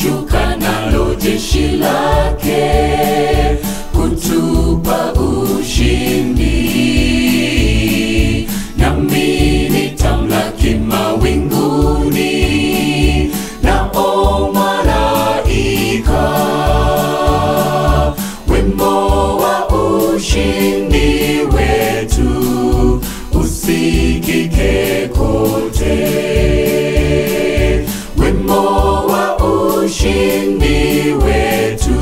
atashuka nalo jeshi lake kutupa ushindi, nami nitamlaki mawinguni nao malaika wimbo wa ushindi wetu usikike kote, wimbo wa ushindi wetu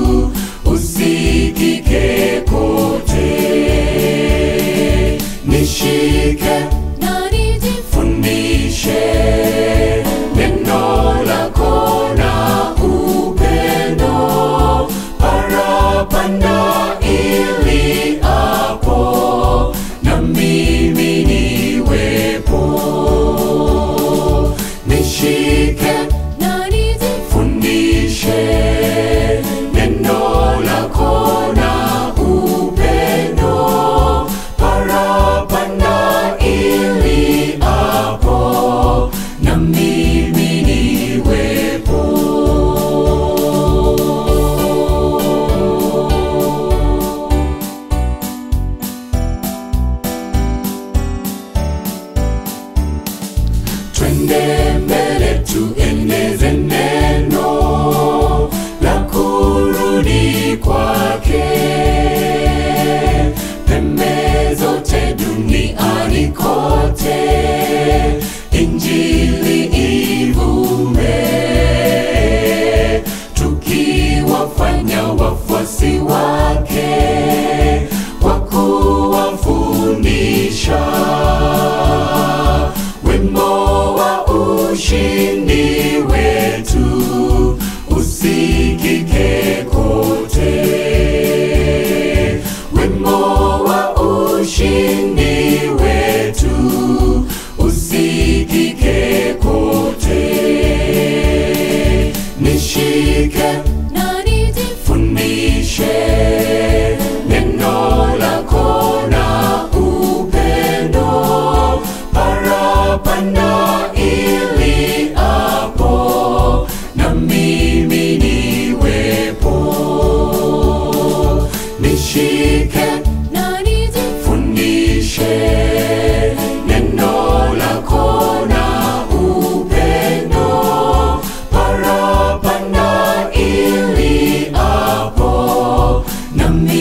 usikike kote. Nishike na nijifunze fundishe neno lako na upendo parapanda ili hapo na mimi niwepo nishike na nijifunze fundishe neno lako na upendo parapanda ili hapo na mimi niwepo twende mbele tueneze neno la kurudi kwake pembe zote duniani kote injili ivume tukiwafanya wafuasi wake kwa kuwafundisha wimbo wa ushindi wetu usikike kote, wimbo wa ushindi wetu usikike kote. Nishike na nijifunze fundishe neno lako na upendo parapanda ili hapo na mimi niwepo nishike na nijifunze fundishe neno lako na upendo parapanda ili hapo na mimi